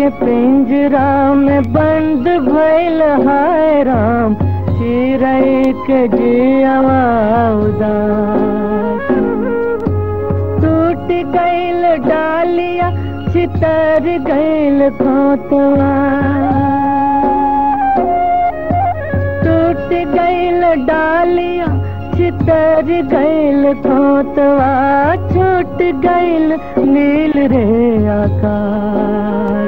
के पिंजरा में बंद भइल हाय राम चिड़ै के जियावा उदास टूट गइल डालिया चितर गइल खोतवा टूट गइल डालिया चितर गइल खोतवा छूट गइल नील रे आकाश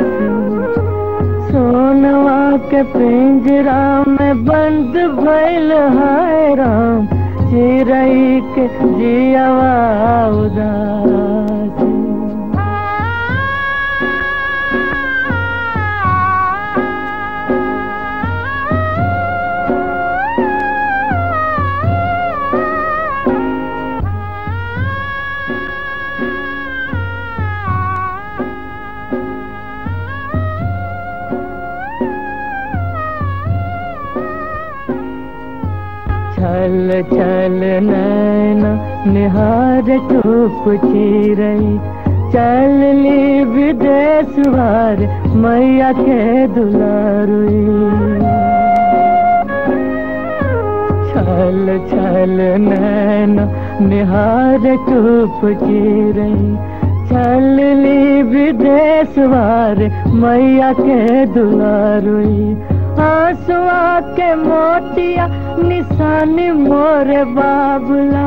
सोनवा के पिंजरा में बंद भइल हाय राम चिड़ै के जियावा उदास छल छल नैना निहार चुप रही चल ली विदेश वार मैया के दुलारुई छल छल नैना निहार चुप रही चल ली विदेश वार मैया के दुलारुई आंसुआ के मोतिया निशानी मोर बाबुला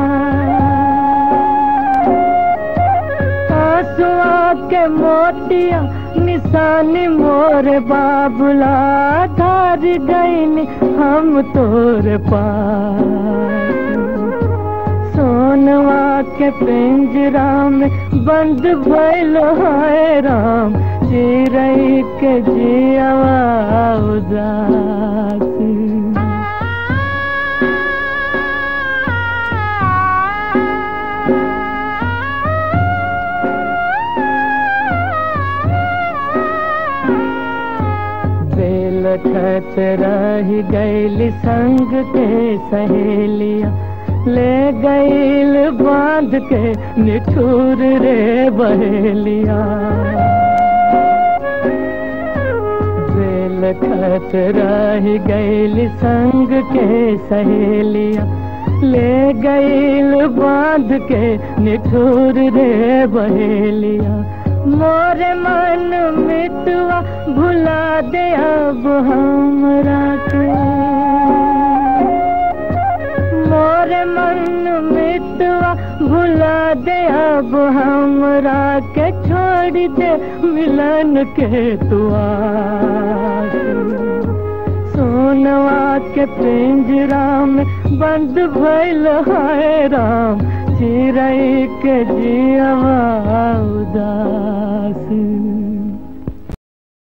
आंसुआ के मोतिया निशानी मोर बाबुला धार गईन हम तोर पास सोनवा के पिंजरा में बंद भइल हाय राम चिड़ै के जियावा उदास बेल खत रही गैल संग के सहेलिया ले गईल बांध के निठुर रे बहेलिया बेल खत रही गईल संग के सहेलिया ले गईल बांध के निठुर रे बहेलिया मोरे मन मितवा भुला दे अब हमरा के मोरे मन मितवा भुला दे अब हमरा के छोड़ दे मिलन के तुआ सोनवा के पिंजरा में बंद भइल हाय राम चिड़ै के जियावा उदास